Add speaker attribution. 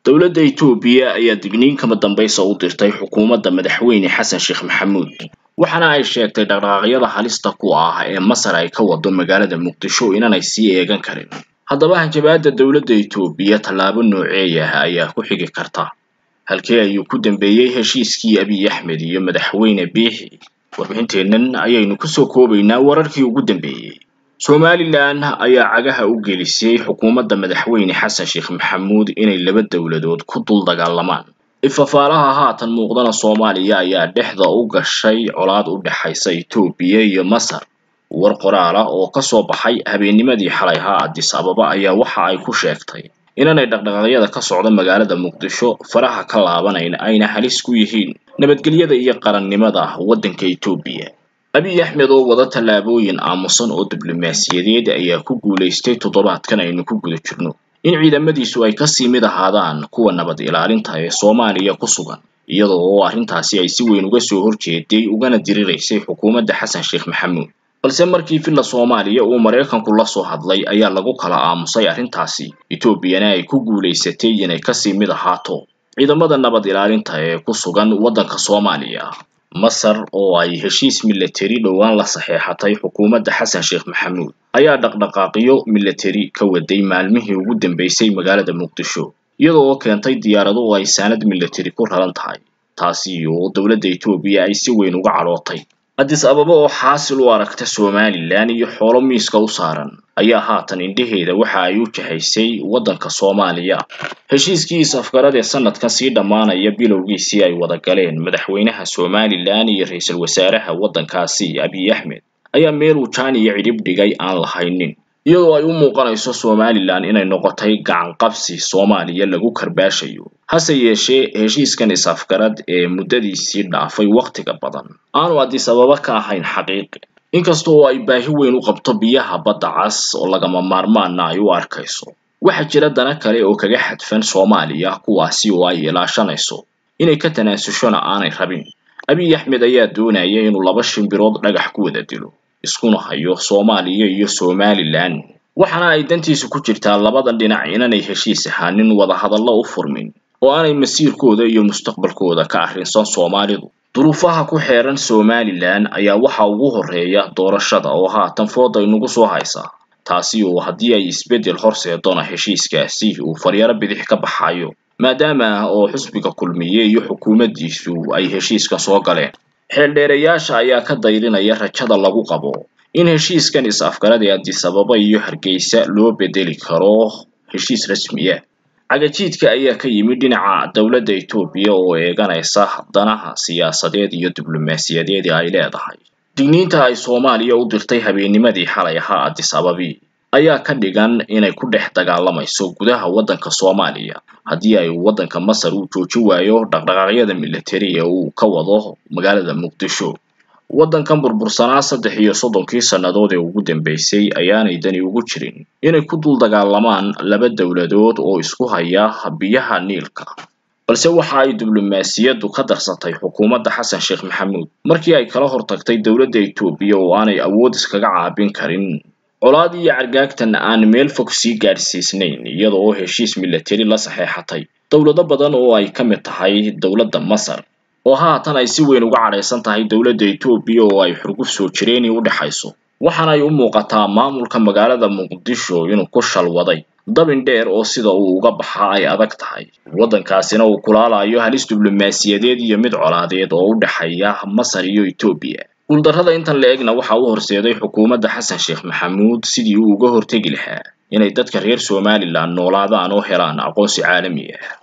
Speaker 1: dowladda Itoobiya ayaa digniin kama dambaysa u dirtay xukuumadda madaxweyne Xasan Sheekh Maxamuud waxaana ay sheegtay dhaqdhaqaaqyada halista ku ah ee Masar ay ka wado magaalada Muqdisho inaanay sii eegan karin haddaba hanjabaadda dowladda Itoobiya tallaabo nooceeya ayaa ku xigi karta halkee ayuu ku dambeeyey heshiiskii Abiy Axmed iyo madaxweyne Biixi warbixinteennan ayaynu kusoo koobaynaa wararkii ugu dambeeyey somalilan ayaa cagaha u gelisay xukuumadda madaxweyne xasan sheekh maxamuud inay laba dowladood ku dul dagaalamaan ifafaalaha haatan muuqdana soomaaliya ayaa dhexda u gashay colaad u dhexaysa itoobiya iyo masar war qoraal ah oo kasoo baxay habeennimadii xalay ahaa addis ababa ayaa waxa ay ku sheegtay inaanay dhaqdhaqaaqyada ka socda magaalada muqdisho faraha ka laabanayn ayna halis ku yihiin nabadgelyada iyo qarannimada waddanka itoobiya abiy axmed oo wada tallaabooyin aamusan oo diblomaasiyadeed ayaa ku guulaystay toddobaadkan aynu ku guda jirno in ciidamadiisu ay kasii mid ahaadaan kuwa nabad ilaalinta ee soomaaliya ku sugan iyadoo oo arrintaasi ay si weyn uga soo horjeeday ugana diriraysay xukuumadda xasan sheekh maxamuud balse markii villa soomaaliya uu maraykanku la soo hadlay ayaa lagu kala aamusay arrintaasi etoobiyana ay ku guulaysatay inay kasii mid ahaato ciidamada nabad ilaalinta ee ku sugan waddanka soomaaliya masar oo ay heshiis milateri dhowaan la saxeexatay xukuumadda xasan sheekh maxamuud ayaa dhaqdhaqaaqyo milateri ka waday maalmihii ugu dambeysay magaalada muqdisho iyadoo oo keentay diyaarado oo ay saanad milateri ku raran tahay taasi oo dowladda etoobiya ay si weyn uga cadhootay addis ababa oo xaasil u aragta somalilan iyo xoolo miiska u saaran ayaa haatan indhaheeda waxa ay u jahaysay waddanka soomaaliya heshiiskii is-afgarad ee sanadkan sii dhammaanaya bilowgiisii ay wada galeen madaxweynaha somalilan iyo ra-iisul wasaaraha waddankaasi abiy axmed ayaa meeluu jaan iyo cidhib dhigay aan lahaynin iyadoo ay u muuqanayso somalilan inay noqotay gacan qabsi soomaaliya lagu karbaashayo hase yeeshee heshiiskan is-afgarad ee muddadiisii dhaafay wakhtiga badan aanu addis ababa ka ahayn xaqiiqi inkasta oo ay baahi weyn u qabto biyaha badda cas oo lagama maarmaana ay u arkayso waxaa jira dana kale oo kaga xadfan soomaaliya kuwaasi oo ay ilaashanayso inay ka tanaasushona aanay rabin abiy axmed ayaa doonaya inuu laba shimbirood dhagax ku wada dilo iskuna hayo soomaaliya iyo somalilan waxaana ay dantiisu ku jirtaa labadan dhinac inaanay heshiis ahaanin wadahadallo u furmin oo aanay masiirkooda iyo mustaqbalkooda ka arrinsan soomaalidu duruufaha ku xeeran somalilan ayaa waxa ugu horreeya doorashada oo haatan fooda inugu soo haysa taasi oo haddii ay isbeddel horseedona heshiiskaasi uu faryaro bidix ka baxayo maadaama oo xusbiga kulmiye iyo xukuumaddiisu ay heshiiskan soo galeen xeeldheerayaasha ayaa ka dayrinaya rajada lagu qabo in heshiiskan is-afgarad ee addis ababa iyo hargeysa loo bedeli karo heshiis rasmiya cagajiidka ayaa ka yimid dhinaca dowladda etoobiya oo eeganaysa danaha siyaasadeed iyo diblomaasiyadeed ee ay leedahay digniinta ay soomaaliya u dirtay habeennimadii xalay ahaa addis ababi ayaa ka dhigan inay ku dhex dagaalamayso gudaha waddanka soomaaliya haddii ay waddanka masar uu jooji waayo dhaqdhaqaaqyada milateri ee uu ka wado magaalada muqdisho waddankan burbursanaa saddex iyo soddonkii sannadood ee ugu dambeysay ayaanay dani ugu jirin inay ku dul dagaalamaan laba dowladood oo isku haya biyaha niilka balse waxa ay diblomaasiyaddu ka darsatay xukuumadda xasan sheekh maxamuud markii ay kala hortagtay dowladda etoobiya oo aanay awood iskaga caabin karin colaad iyo cargaagtan aan meel fog sii gaadhsiisnayn iyada oo heshiis milateri la saxeexatay dowlado badan oo ay ka mid tahay dowladda masar oo haatan ay si weyn uga cadhaysan tahay dowladda etoobiya oo ay xurguf soo jireeni u dhexayso waxaana ay u muuqataa maamulka magaalada muqdisho inuu ku shalwaday dabin dheer oo sida uu uga baxa ay adag tahay waddankaasina uu kulaalayo halis diblomaasiyadeed iyo mid colaadeed oo u dhexeeya masar iyo etoobiya guuldarrada intan la egna waxa u horseeday xukuumadda xasan sheekh maxamuud sidii uu uga hortegi lahaa inay dadka reer somalilan noolaadaan oo helaan aqoonsi caalami ah